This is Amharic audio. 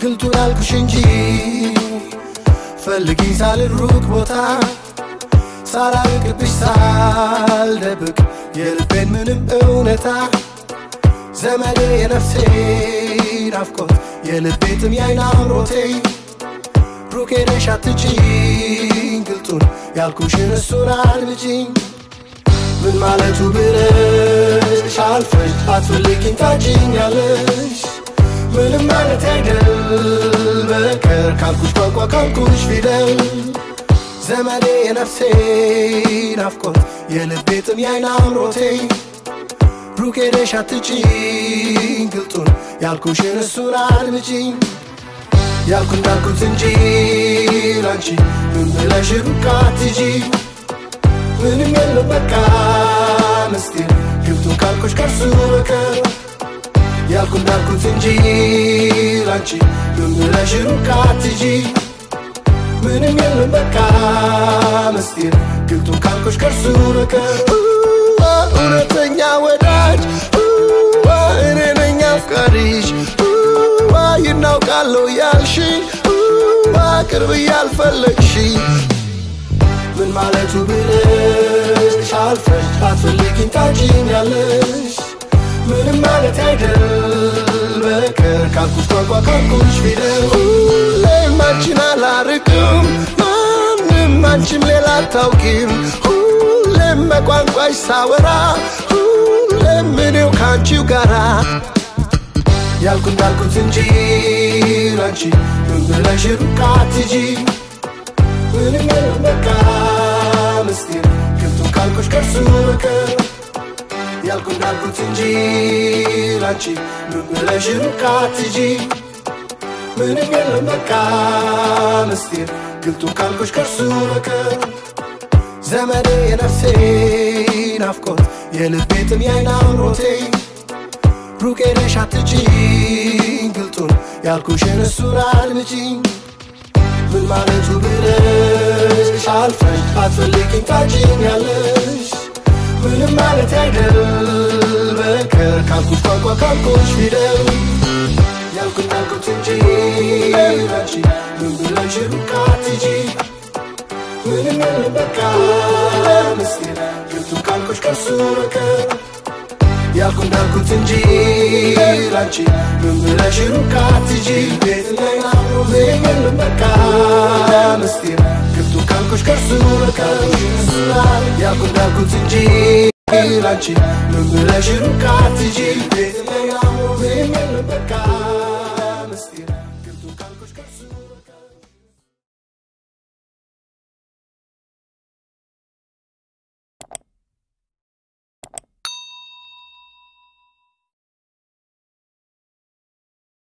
ግልጡን አልኩሽ እንጂ ፈልጊኝ ሳልል ሩቅ ቦታ ሳላርቅብሽ ሳልደብቅ የልቤን ምንም እውነታ ዘመዴ የነፍሴ ናፍቆት የልቤ ጥም የዓይን አምሮቴ ሩቅ ሄደሽ አትጪኝ ግልጡን ያልኩሽን እሱን አድምጪኝ ምን ማለቱ ብለሽ አልፈሽ አትፈልጊኝ ታጭኛለሽ ምንም ማለት አይደል በቀር ካልኩሽ ቋንቋ ካልኩሽ ፊደል ዘመዴ የነፍሴ ናፍቆት የልቤ ጥም የዓይን አምሮቴ ሩቅ ሄደሽ አትጪኝ ግልጡን ያልኩሽን እሱን አድምጪኝ ያልኩ እንዳልኩት እንጂ ላንቺ ምን ብለሽ ሩቅ አትጂ ምንም የለም በቃ ምስጢር ግብቱን ካልኩሽ ከርሱ በቀር ያልኩ እንዳልኩት እንጂ ላንቺ ምን ብለሽ ሩቅ አትጂ ምንም የለም በቃ ምስጢር ግብቱን ካልኩሽ ከርሱ በቀር እውነተኛ ወዳጅ እኔ ነኝ አፍቃሪሽ ይናውቃለሁ ያልሽ ቅርብ ያልፈለግሽ ምን ማለቱ ብለሽ አልፈሽ አትፈልጊኝ ታጭኛለሽ ምንም ማለት አይደል በቀር ካልኩሽ ቋንቋ ካልኩሽ ፊደል ሁሌም አንቺን አላርቅም ማንም አንቺም ሌላ አታውቂም ሁሌም በቋንቋሽ ሳወራ ሁሌም እኔው ከአንቺው ጋራ ያልኩ እንዳልኩት እንጂ ላንቺ ምን ብለሽ ሩቅ አትጂ ምንም የለም በቃ ምስጢር ገብቶ ካልኩሽ ከርሱ በቀር ያልኩ እንዳልኩት እንጂ ላንቺ ምን ብለሽ ሩቅ አትጂ ምንም የለም በቃ ምስጢር ግልጡ ካልኩሽ ከርሱ በቀር ዘመዴ የነፍሴ ናፍቆት የልቤ ጥም የዓይን አምሮቴ ሩቅ ሄደሽ አትጪኝ ግልጡን ያልኩሽን እሱን አድምጪኝ ምን ማለቱ ብለሽ አልፈሽ አትፈልጊኝ ታጭኛለሽ ምንም ማለት አይደል በቀር ካልኩሽ ቋንቋ ካልኩሽ ፊደል ያልኩ እንዳልኩት እንጂ ላንቺ ምን ብለሽ ሩቅ አትጂ ምንም የለም በቃ ምስጢር ግብቱን ካልኩሽ ከርሱ በቀር ያልኩ እንዳልኩት እንጂ ላንቺ ምን ብለሽ ሩቅ አትጂ ቤት ላይ አብሮ የለም በቃ ምስጢር ግብቱ ካልኩሽ ከርሱ በቀር ያልኩ እንዳልኩት እንጂ ላንቺ ምን ብለሽ ሩቅ አትጂ ቤት ላይ አብሮ የለም በቃ ምስጢር